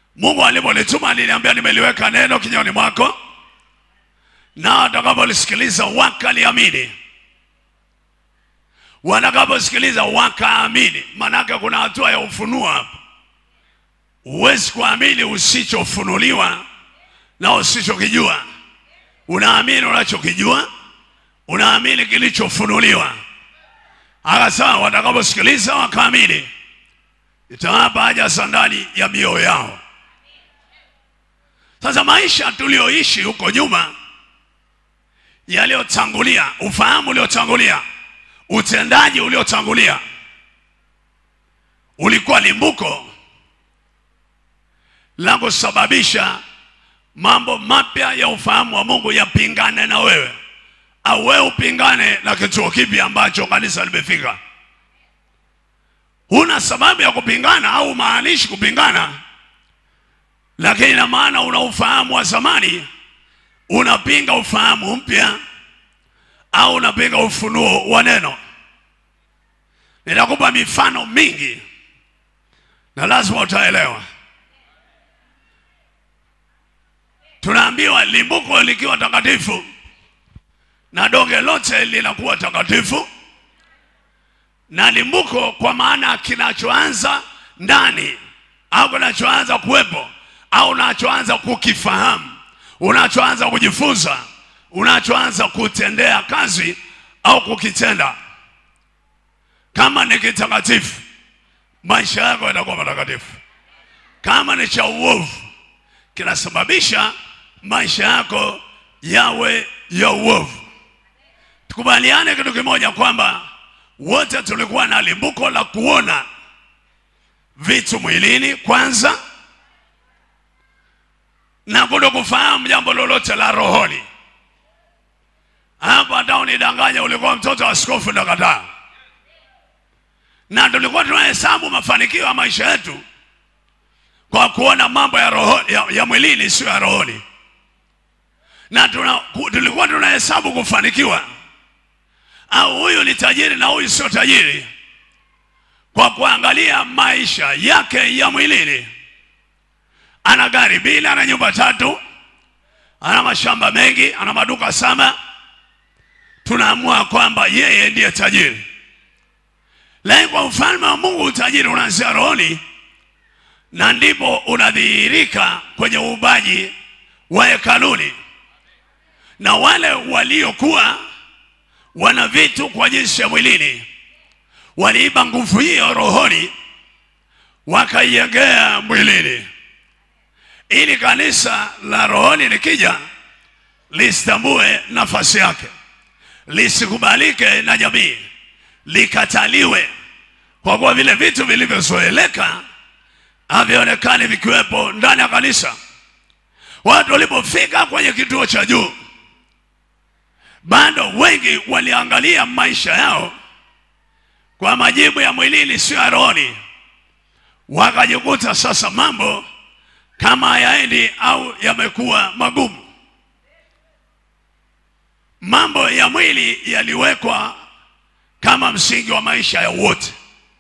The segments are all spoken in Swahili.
Mungu alipolituma aliniambia, nimeliweka neno kinywani mwako, na watakapolisikiliza wakaliamini. Watakaposikiliza wakaamini, maanake kuna hatua ya ufunuo hapa. Huwezi kuamini usichofunuliwa na usichokijua. Unaamini unachokijua, unaamini kilichofunuliwa. Akasema watakaposikiliza wakaamini, itawapa haja sandali ya mioyo yao. Sasa maisha tulioishi huko nyuma, yaliyotangulia, ufahamu uliotangulia, utendaji uliotangulia, ulikuwa limbuko la kusababisha mambo mapya ya ufahamu wa Mungu yapingane na wewe, au wewe upingane na kituo kipi ambacho kanisa limefika. Huna sababu ya kupingana au maanishi kupingana, lakini ina maana una ufahamu wa zamani, unapinga ufahamu mpya, au unapinga ufunuo wa neno. Nitakupa mifano mingi na lazima utaelewa. Tunaambiwa limbuko likiwa takatifu na donge lote linakuwa takatifu, na limbuko kwa maana kinachoanza ndani au kinachoanza kuwepo au unachoanza kukifahamu, unachoanza kujifunza, unachoanza kutendea kazi au kukitenda. Kama ni kitakatifu, maisha yako yatakuwa matakatifu. Kama ni cha uovu, kinasababisha maisha yako yawe ya uovu. Tukubaliane kitu kimoja kwamba wote tulikuwa na limbuko la kuona vitu mwilini kwanza, na kuto kufahamu jambo lolote la rohoni. Hapa hata unidanganya, ulikuwa mtoto wa askofu ndakataa, na tulikuwa tunahesabu mafanikio ya maisha yetu kwa kuona mambo ya, roho, ya, ya mwilini sio ya rohoni, na tuna, ku- tulikuwa tunahesabu kufanikiwa au huyu ni tajiri na huyu sio tajiri kwa kuangalia maisha yake ya mwilini. Ana gari mbili, ana nyumba tatu, ana mashamba mengi, ana maduka saba. Tunaamua kwamba yeye ndiye tajiri, lakini kwa ufalme wa Mungu utajiri unaanzia rohoni na ndipo unadhihirika kwenye uumbaji wa hekaluni. Na wale waliokuwa wana vitu kwa jinsi ya mwilini waliiba nguvu hiyo rohoni, wakaiegea mwilini, ili kanisa la rohoni likija lisitambue nafasi yake, lisikubalike na jamii, likataliwe, kwa kuwa vile vitu vilivyozoeleka havionekani vikiwepo ndani ya kanisa. Watu walipofika kwenye kituo cha juu, bado wengi waliangalia maisha yao kwa majibu ya mwilini, sio ya rohoni. Wakajikuta sasa mambo kama hayaendi au yamekuwa magumu. Mambo ya mwili yaliwekwa kama msingi wa maisha ya wote.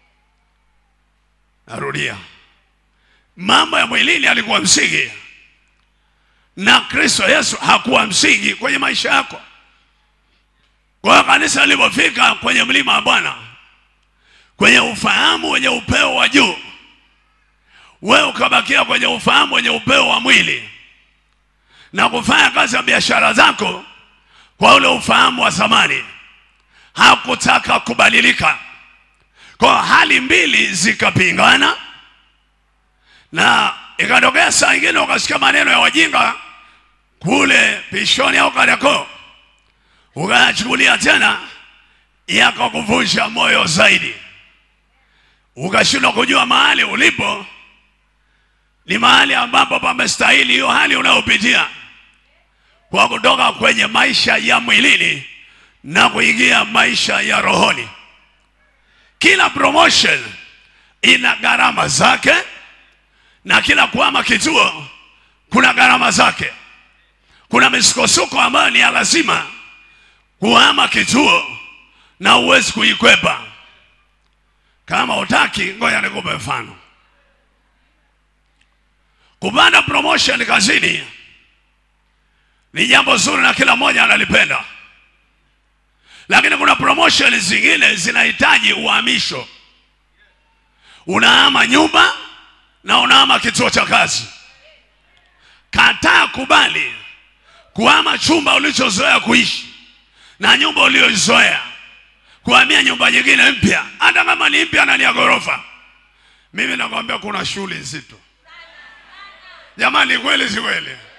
Narudia, mambo ya mwilini yalikuwa msingi na Kristo Yesu hakuwa msingi kwenye maisha yako. Kwa hiyo kanisa lilipofika kwenye mlima wa Bwana, kwenye ufahamu wenye upeo wa juu, wewe ukabakia kwenye ufahamu wenye upeo wa mwili na kufanya kazi ya biashara zako kwa ule ufahamu wa zamani, hakutaka kubadilika. Kwa hali mbili zikapingana, na ikatokea saa ingine ukasikia maneno ya wajinga kule Pishoni au Kariakoo, ukayachukulia tena, yakakuvunja moyo zaidi, ukashindwa kujua mahali ulipo ni mahali ambapo pamestahili hiyo hali unayopitia, kwa kutoka kwenye maisha ya mwilini na kuingia maisha ya rohoni. Kila promotion ina gharama zake na kila kuhama kituo kuna gharama zake. Kuna misukosuko ambayo ni ya lazima kuhama kituo na huwezi kuikwepa. Kama utaki, ngoja nikupe mfano. kupanda promotion kazini ni jambo zuri na kila mmoja analipenda, lakini kuna promotion zingine zinahitaji uhamisho. Unahama nyumba na unahama kituo cha kazi. Kataa kubali kuhama chumba ulichozoea kuishi na nyumba uliyoizoea kuhamia nyumba nyingine mpya, hata kama ni mpya na ni ya ghorofa. Mimi nakwambia kuna shughuli nzito jamani, kweli si kweli?